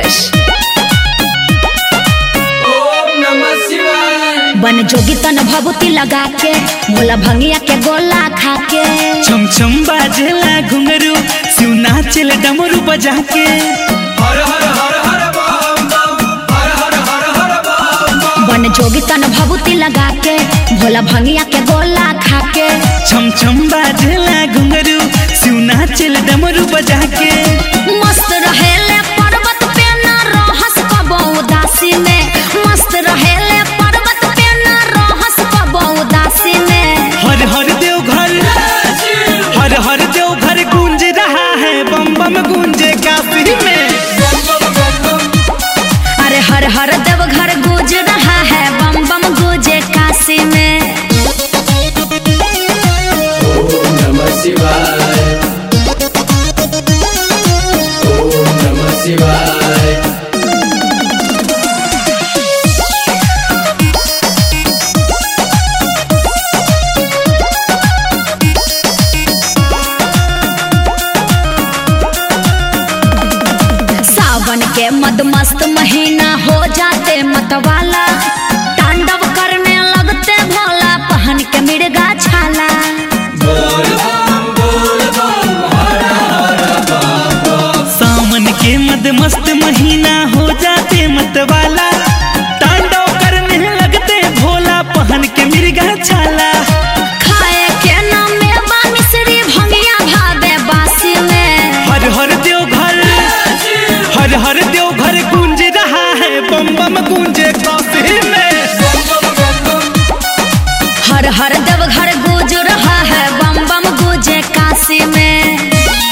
ब्रजेश ओम नमः शिवाय बन जोगी तन भभूति लगा के मोला भंगिया के गोला खा के छम छम बाजेला घुंघरू शिव नाचेल डमरू बजा के हर हर हर हर बम बम हर हर हर हर बम बम बन जोगी तन भभूति लगा के भोला भंगिया के गोला खा के छम छम बाजेला घुंघरू शिव नाचेल डमरू बजा के मस्त रहेले पर्वत पे न रहस कबो उदासी में मस्त रहेले पर्वत पे न रहस कबो उदासी में हर हर देव घर हर हर देव घर गूंज रहा है बम बम गूंजे काफी में अरे हर हर देव घर गूंज रहा है बम बम गूंजे काशी में ओम नमः शिवाय ओम नमः शिवाय सावन के मदमस्त महीना हो जाते मतवाला तांडव करने लगते भोला पहन के मिर्गा छाला बोल बम बोल बम हर हर बम बम सावन के मद मस्त महीना हो जाते मतवाला तांडव करने लगते भोला पहन के मिर्गा छाला खाए के नामे बा मिश्री भंगिया भावे बासी में हर हर देव घर हर हर देव घर गूंज रहा है बम बम गूंजे काफी में हर हर देव घर गूंज रहा है बम बम गूंजे काशी में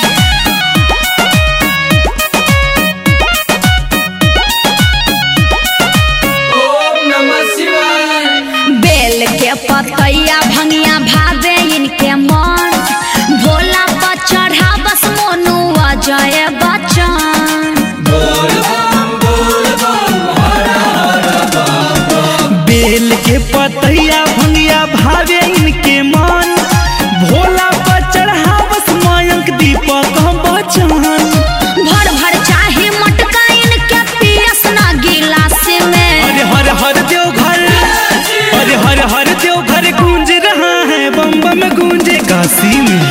ओम नमः शिवाय बेल के पतैया भंगिया भावे इनके मन भोला पर चढ़ा बस मोनू अजय बच्चन बोल बम बोल बम हर हर बम बम बेल के पतैया भंगिया भावे इनके मन भोला पर चढ़ा बस मयंक दीपक बचन भर भर चाहे मटका इनके पियस ना गिलास में अरे हर हर देव घर अरे हर हर देव घर गूंज रहा है बम बम गूंजे काशी में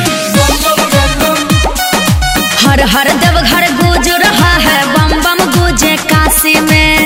हर हर देव घर गूंज रहा है बम बम गूंजे काशी में